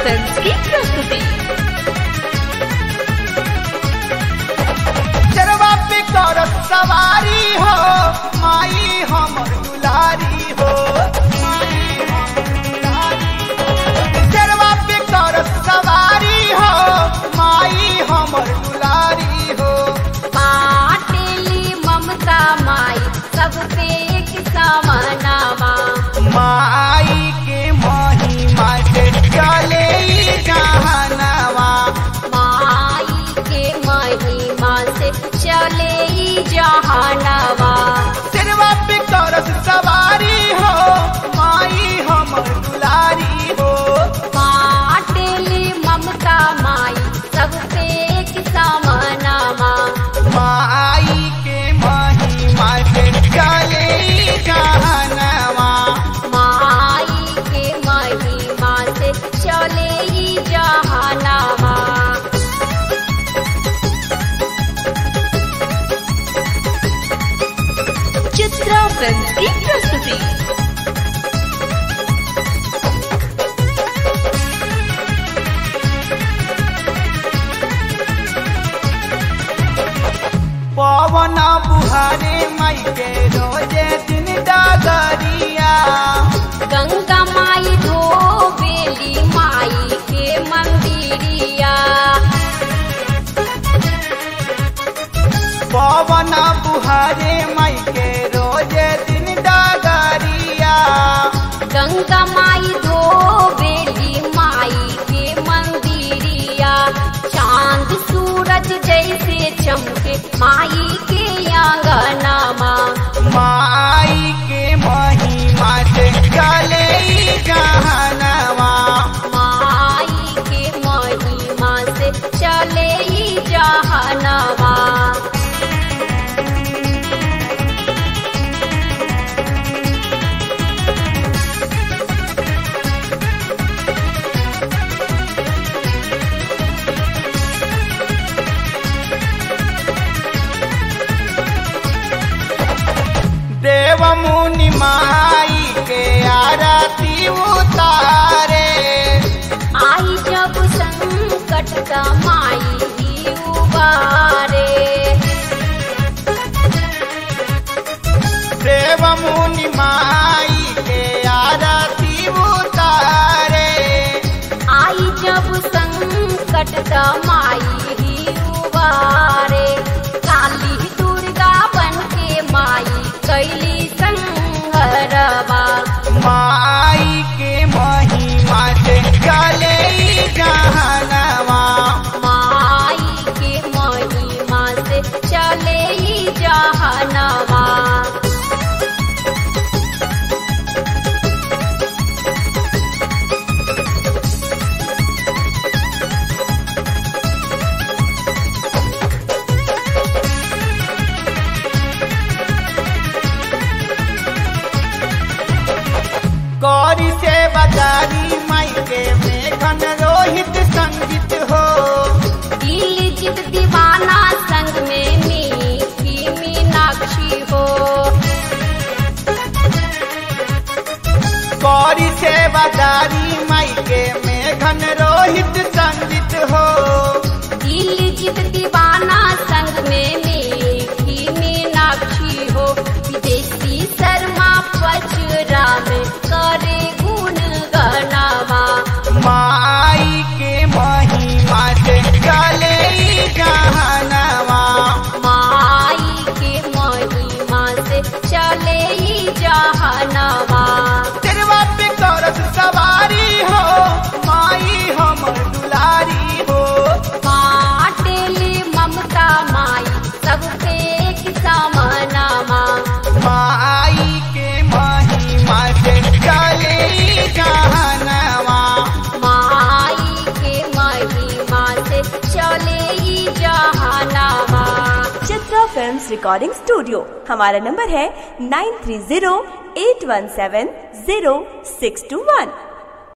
Film की प्रस्तुति चरवा पे करत सवारी हो माई हमर दुलारी हो माई हमर दुलारी हो। चरवा पे करत सवारी हो माई हमर दुलारी हो बाटेली ममता माई सबसे एक समानामा माई के महिमा से चले ई जहानवा माई के महिमा से चले ई जहानवा चरवा पे करत सवारी हो माई हमर दुलारी हो बाटेली ममता माई सबसे एक समानामा माई के महिमा से चले ई जहानवा माई के महिमा से चले ई जहानवा चित्रा फिल्म की प्रस्तुति पवन बुहारे माई के रोजे दिन डगरिया गंगा माई धोबेली माई के मंदिरिया पवन बुहारे माई के रोजे दिन डगरिया गंगा माई धोबेली माई के मंदिरिया चांद सूरज जैसे चमके माई के आंगनमा माई के महिमा से चले ई जहानवा माई के महिमा से चले ई जहानवा देव मुनि माई के आरती उतारे आई जब संकट का माई ही उबारे देव मुनि माई के आरती उतारे आई जब संकट का माई ही उबारे काली दुर्गा बन के माई कैली संहरवा माई के महिमा से चले ई जहानवा माई के महिमा से चले ई जहानवा गौरी से बजारी माई के मेघन रोहित संगीत हो दिल जित दीवाना संग में मीठी मीनाक्षी हो गौरी से बजारी माई के मेघन रोहित संगीत हो दिल जित दीवाना संग में मीठी मीनाक्षी हो विदेशी शर्मा पचरा में करे गुण गनावा माई के महिमा से चले ई जहानवा माई के महिमा से चले ई जहानवा तेरवा पे करत सवारी हो माई हमर दुलारी हो बाटेली ममता माई सबसे एक समानामा माई के महिमा से चले ई जहानवा माई के महिमा से चले ई जहानवा चित्रा फिल्म्स रिकॉर्डिंग स्टूडियो हमारा नंबर है nine three zero eight one seven zero six two वन